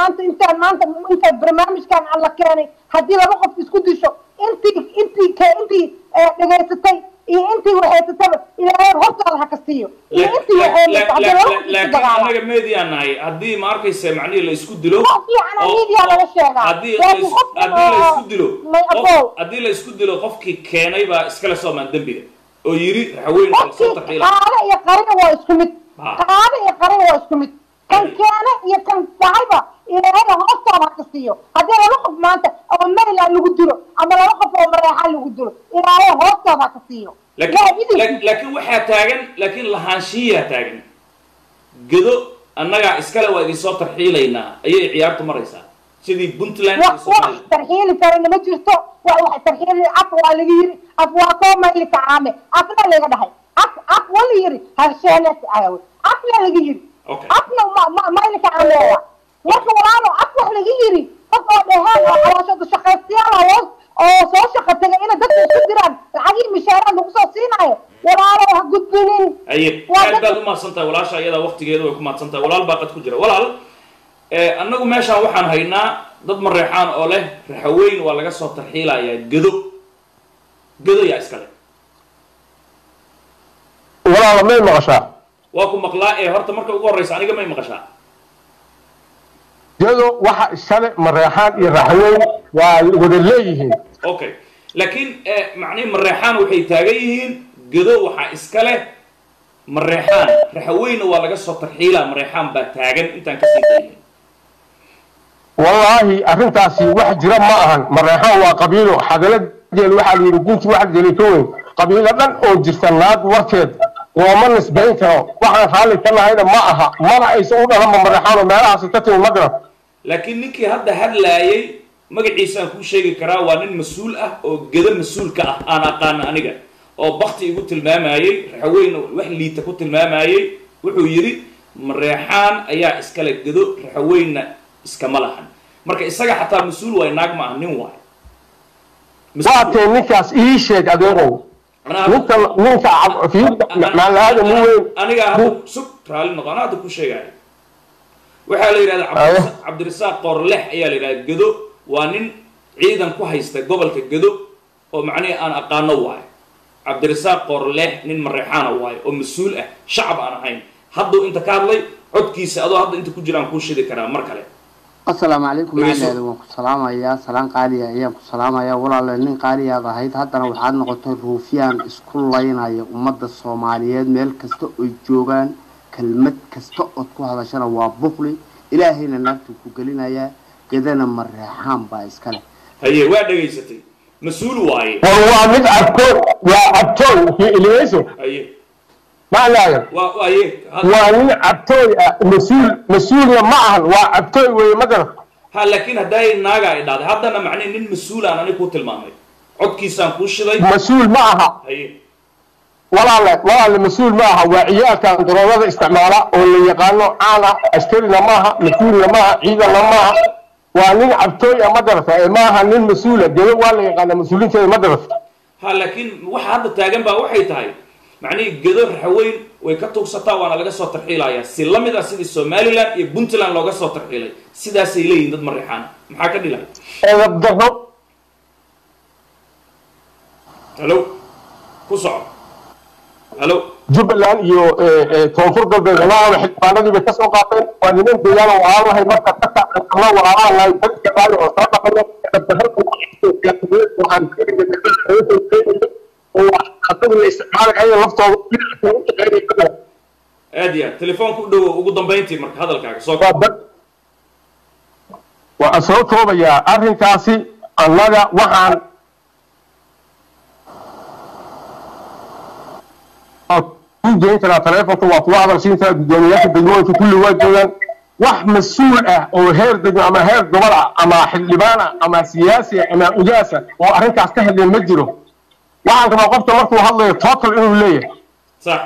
maanta intaan maanta inta barnaamijkan aan la keenay haddii laba qof isku disho intii intii ka intii eh, dhegaysatay iyo intii waxaysataba ilaahay hortaada ha ka siiyo iyo intii waxaysata haddii laba qof isku laakiin dagaala anaga meediyaa nahay haddii ma arkaysa macnihii la isku dilo Wax fiican oo oo- media laga sheegaa. haddii Laakiin la is- qofka haddii la isku oo- dilo may qof- abow. haddii la isku dilo qofkii keenay baa iskale soomaan dembiga oo yiri raxweyn oo soo qofkii tarxiila qaade iyo qarina waa isku mid Ha. qaade iyo qarina waa isku mid kan keene iyo kan dhacayba ilaahay hoostaada ha ka siiyo haddii laba qof maanta oo mayland lagu dilo ama laba qof oo mareexaan lagu dilo ilaahay hoostaada ha ka siiyo laakiin Yaa idin- laakiin- laakiin waxaa taagan laakiin lahaanshiyaa taagan gedo annagaa iskale waa idinsoo tarxiilaynaa ayay ciyaartu maraysaa sidii puntland iyo wax wax Soomaaliya. tarxiili karana ma jirto wax wax tarxiili af waa laga yiri af waa koo mayli kacaame afna laga dhahay af af wala yiri harsheenes ayawe afna laga yiri Okay. afna ma ma mayli kacaame waa marka walaalo af wax laga yiri qof oo dhehaan oo caloosha shaqaystayaal ah oo oo soo shaqo tagay inay dadka isku diraan lacagii mishaaraad lagu soo siinayo walaalo ha gudbinin aye Waa aad dad- baad u mahadsan tahay walaasha ayadaa waqtigeeda way ku mahadsan tahay walaal baa qad ku jira walaal eh, annagu meeshaan waxaan haynaa dad mareexaan oo leh raxaweyn waa laga soo tarxiilayaa gedo gedo yaa iskale walaala may maqashaa waa ku maqlaa ee horta marka ugu horreysa aniga may maqashaa iyado waxa iskale mareexaan iyo raxweyn waa wada leeyihiin okay laakiin eh, macnihi mareexaan waxay taagan yihiin gedo waxaa iska leh mareexaan raxaweynna waa laga soo tarxiilaa mareexaan baa taagan intaan kasii daynin wallaahi arrintaasi wax jira ma ahan mareexaan waa qabiilo xadaladeel waxaa la yidhi gunti wax jeli ka weyn qabiilo dhan oo jirta naag warkeed looma nisbayn karo waxaan raalli ka nahayna ma aha mana aysan u dhalanba mareexaanoo meelahaasi ka timi magrab laakiin ninkii hadda hadlaayay magaciisaan kuu sheegi karaa waa nin mas-uul ah oo gedo mas-uulka ah aan aqaana aniga oo bakti igu tilmaamayey raxaweyna wax liita ku tilmaamayey wuxuu yidhi mareexaan ayaa iskale gedo raxaweynna iskama lahan marka isaga xataa mas-uul waay naag ma ah nin waay Mas-uul waatee ninkaas ii sheeg adeerow Anaa- ninka ninka cab- fiirka maalaada nin weyn aniga hadda sug raalli noqo anaa hadda ku sheegaayo waxaa la yidhahda cabdirasa- cabdirasaaq qoorlex ayaa la yidhahda gedo waa nin ciidan ku haysta gobolka gedo oo macnihi aan aqaano waayo cabdirasaaq qoorlex nin mareexaana waayo oo mas-uul ah shacab aan ahayn hadduu inta ka hadlay codkiisa adoo hadda inta ku jiraan kuu shidi karaa mar kale asalaamu calaykum Dhegeyso. macaleeda waan ku salaamayaa salaan qaaliya ayaan ku salaamayaa walaale nin qaaliyaad ahayd haddana waxaad noqotay ruufyaan isku laynaya ummadda soomaaliyeed meel kasta oy joogaan kelmad kasta ood ku hadashana waa bukli ilaahayna naagtuu ku gelinayaa gedana mareexaan baa iskale haye waa dhegaysatay mas-uul waaye war waa mid cabtooy waa cabtooy iliyeyso haye maclaadan waa haye had- waa nin cabtooy ah mas-uul mas-uulna ma ahan waa cabtooy weeye magarab ha laakiin hadday naaga ay dhahday haddana macnihi nin mas-uulaan ani kuu tilmaamay codkiisaan kuu shiday mas-uul ma aha haye walaale walaale mas-uul ma aha waa ciyaalkan daroogada isticmaala oo la yaqaano caan ah askarina ma aha mas-uulna ma aha ciidanna ma aha waa nin cabtooy ah madarasa ee ma aha nin mas-uula gelo waa la yaqaana mas-uuliinteeda madarasa ha laakiin waxa hadda taagan baa waxay tahay macnihii gedo raxaweyn way ka tuugsataa waana laga soo tarxiilayaa si la mid ah sidii somaliland iyo puntland looga soo tarxiilay sidaasay leeyihin dad mareexaana maxaa ka dhilay edab darro halo ku soco halo jubbaland iyo eh, eh, koonfur galbeed labadaba xildhibaanadii bay kasoo qaateen waa niman deegaana walaal lahay marka dadka la walaalaan lahay dadka qaali oo soo dhaqayo asagu la isticmaalayo laftooda dhinaca u shaqeynaya aad iyo aad telefoonka u dhowo ugu dambayntii marka hadalkaaga soo waa dad waa soo koobayaa arrinkaasi annaga waxaan ku geyn karaa taleefonka waa kuwa hadal siin karaa guddoomiyaasha degmooyinka kulli waa joogaan wax mas-uul ah oo heer degmo ama heer gobol ah ama xildhibaan ah ama siyaasi ah ama ugaas ah oo arrinkaas ka hadlay ma jiro waxaan rabaa qofka markuu hadlayo total inuu leeyahay sax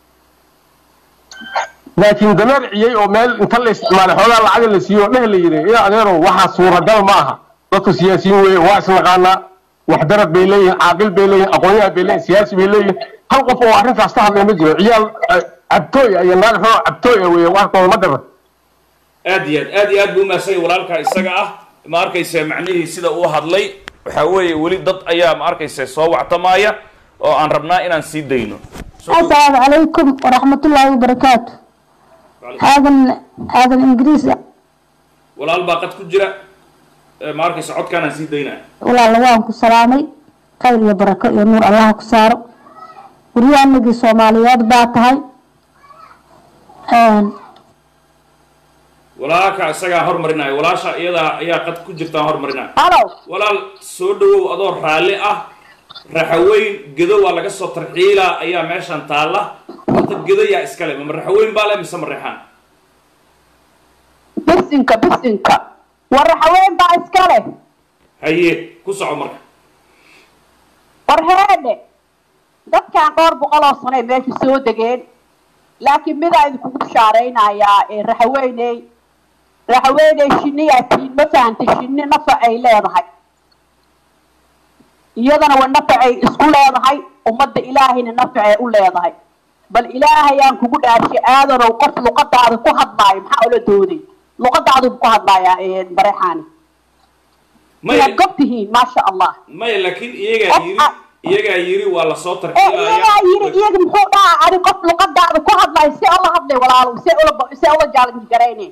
laakiin dameer ciyey oo meel inta la isticmaalay xoogaa lacaga la siiyo oo dheh la yidhi ila adeerow waxaa suuragal ma aha dadku siyaasiyiin weeye waa isnaqaanaa waxdarad bay leeyihin caaqil bay leeyihin aqoonyahan bay leeyihin siyaasi bay leeyihin hal qof oo arrintaas ka hadlay ma jiro ciyaal eh, cabtooy ah iyo naag xoo cabtooy ah weeye waxkooda ma daran aad iyo aad aad iyo aad buu umahadsanya walaalkaa isaga ah ma arkayse macnihii sida uu hadlay waxaa weeye weli dad ayaa ma arkayse soo wactamaaya oo aan rabnaa inaan sii dayno السلام عليكم ورحمة الله وبركاته هذا هذا الإنجليزي walaal baa qad ku jira Eh, ma arkayse codkaan aan sii daynaya ولا لوان كسلامي خير يا بركة يا نور الله كسارو وريان نجي صوماليات باتهاي آن walaalka isagaa hormarinaya walaasha iyadaa ayaa qad ku jirtaan hormarinaya هلو walaal soo dhawow adoo raalli ah raxaweyn gedo waa laga soo tarxiilaa ayaa meeshan taalla horta gedo yaa iskale ma raxaweyn baa le mise mareexaan بسنكا بسنكا ورحوين با اسكاله haye ku soco marka warheene dadkan dhowr boqol oo sano ay meesha soo degeen laakiin midaa idinkugu bishaaraynayaa ee raxaweyney raxaweyney shinniyaa tiin ma fahantay shinni nafac ay leedahay iyadana wa nafacay isku leedahay ummadda ilaahayna nafacay u leedahay bal ilaahayaan kugu dhaarshay aadanow qof luqadaada ku hadlaayo maxaa ula dooday luqadaadu ku hadlaayaa bareexaani maya inaad gob tihiin maasha allah maya laakiin iyagaa Qof yiri a- iyagaa yiri waa lasoo ee iyagaa yiri tarxiilaya iyaga muxuu dhaha adi qof luqadaada ku hadlayo see ula hadlay walaalow see ula see ula jaalanji garayne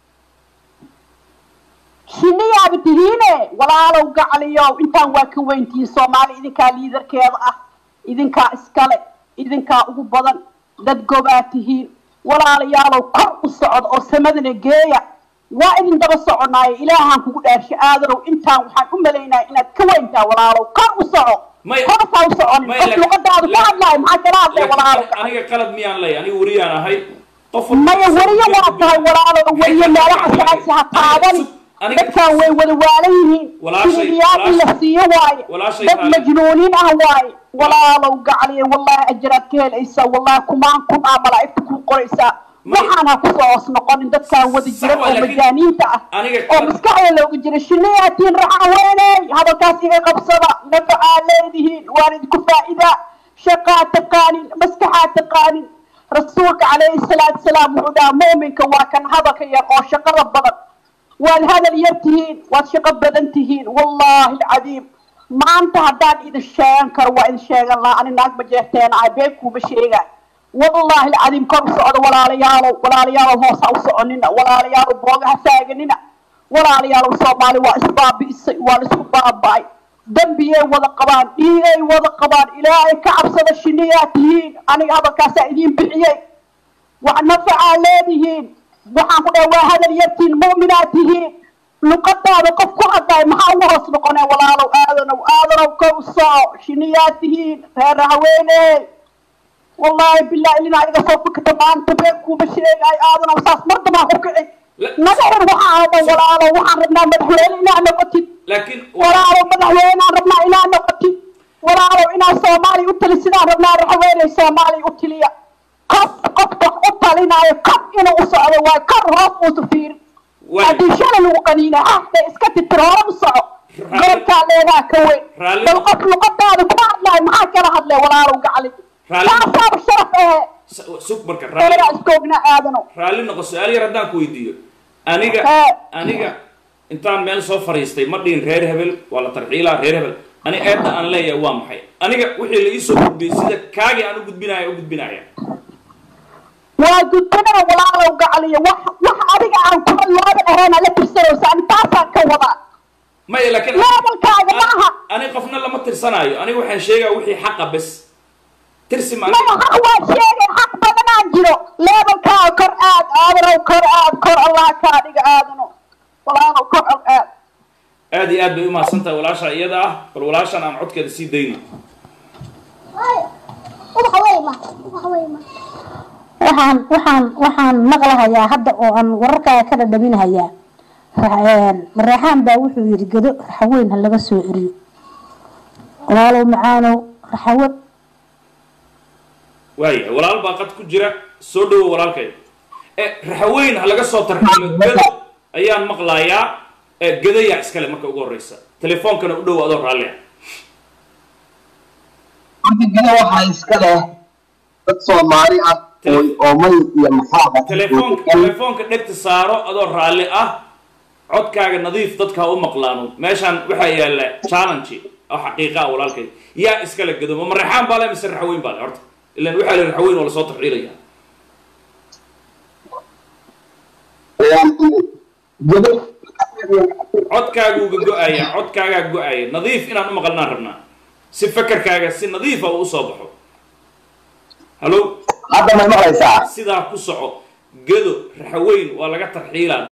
shiniyaaba tihiine walaalow gacliyow intaan waa ka weyntihiin soomaali idinkaa liidarkeeda ah idinkaa iskale idinkaa ugu badan dad gobaa tihiin walaalayaalow kor u socda oo samadana geeya waa idin daba soconaayo ilaahaan kugu dhaarsha aadanow intaan waxaan u malaynaya inaad ka weyntaa walaalow kor u soco Maya- korsaa u soconin maya, qof laakiin- luqadaada ku laakiin- hadlaayo maxaa kala hadlay walaalow laakiin aniga qalad miyaan leeyahay aniga wariyaan ahay qof maya weriyo waa tahay walaalo weriyo meelaha saasi ha taaban Aniga- dadkan way wada waalan yihiin Walaashay- siniyaal in la walaashay- siiyo waaye walaashay dad taale. majnuuniin ah waaye walaalow gacliya wallahi ajraad ka helaysaa wallahi kumaan kun ah malaa'igta kuu qoraysaa Maya- waxaan ha kusoo hoos noqonin dadkan wada Sax jiran waa, oo laakiin majaaniinta ah aniga oo kal- maskaxda looga jira shiniyaatiin raxa weeney hadalkaas iga qabsada nafacaa leedihiin waan idinku faa'idaa shaqaa taqaanin maskaxaa taqaanin rasuulka calayhi salaatu salaam wuxuu dhahaa mu'minka waa kan hadalka yar oo shaqada badan waad hadal yar tihiin waad shaqo badan tihiin wallaahi alcadiim maanta haddaan idin sheegan karo waa idin sheegan lahaa ani naag ma jeerteena ah been kuuma sheegaay wallaahi alcadiim kor u socda walaalayaalow walaalayaalow hoos ha u soconina walaalayaalow booga ha taaganina walaalayaalow soomaali waa isbaabi'isay waa laisku baaba'ay dembiyay wada qabaan dhiigay wada qabaan ilaahay ka cabsada shiniyaa tihiin aniga hadalkaasaa idiin bixiyey wax nafacaa leedihiin waxaan ku dhahay waa hadal yartiin mu'minaa tihiin luqadaada qof ku hadlay maxaa ugu hoos noqonee walaalow aadanow aadanow kow soco shiniyaa tihiin reer haweeney wallaahi billahi ilina iga soo fikirta maanta been kuuma sheegay aadanow saas mar dambaan ku kici La- madaxir waxaan dhan walaalow waxaan rabnaa madaxweyne inaa noqotid laakiin walaalow madaxweynaan rabnaa inaa noqotid walaalow inaa soomaaliya u tali sidaan rabnaa raxweyney soomaaliya u tiliya qof qof wax u talinaayo kor inuu u socdo waay kor hoos uusa fiirin Waay. haddii shalay lagu qaniina hahde iska titir hore u soco Raalli- goobkaa leedaa ka weyn Raalli- bal qof luqadaada kuma hadlaayo maxaa kala hadlay walaalow gacli Raalli- taasaaba sharaf ehe s- sug marka raalli eraa iskoogna aadano raalli noqo su-aal yar haddaan ku weydiiyo aniga Ee. aniga intaan meel soo fadhiistay ma dhihin reer hebel waa la tarxiilaa reer hebel ani eedda aan leeyahay waa maxay aniga wixii la iisoo gudbiyey sida kaagii aan u gudbinaya u gudbinaya waa gudbinada walaalow gacliya wax wax adiga aan kuma looba aheena la tirsanaysa ani taasaan ka wadaa maya laakiin Levelkaaga maaha. ani qofna lama tirsanaayo aniga waxaan sheegaa wixii xaqa bes tirsi ma maya xaq waa sheegay xaq badanaa jiro leebelkaaga kor aad aadanow kor aad kor allah kaa dhiga aadano walaalow kor al aad aad iyo aad bay umahadsan tahay walaasha iyada ah bal walaashan aan codkeeda sii dayno waxaan waxaan waxaan maqlahayaa hadda oo aan wararkaaga ka dhadhaminahayaa mareexaan baa wuxuu yidhi gado raxaweyn ha laga soo celiyo walaalow macaanow raxawe waaya walaal baa qad ku jira soo dhowo walaalkay e raxaweyn ha laga soo tarxiilo gado ayaan maqlayaa e gadayaa iskale marka ugu horeysa telefoonkana u dhow adoo raalli ah horta gida waxaa iska leh dad soomaali ah oo oo may iyo maxaa telefoonka telefoonka dhegta saaro adoo raalli ah codkaaga nadiif dadka ha u maqlaano meeshaan waxaa yaalla challenge oo xaqiiqa ah walaalkay yaa iskala gado ma mareexaan baa le mise raxweyn baa le horta ilan waxaa le raxweyn oo lasoo tarxiilaya codkaagu uga go-aya codkaagaa go-aya nadiif inaan u maqalnaan rabnaa si fakarkaaga si nadiifa uu usoo baxo hallo hadda may maqlaysaa sidaa ku soco gado raxweyn waa laga tarxiilaa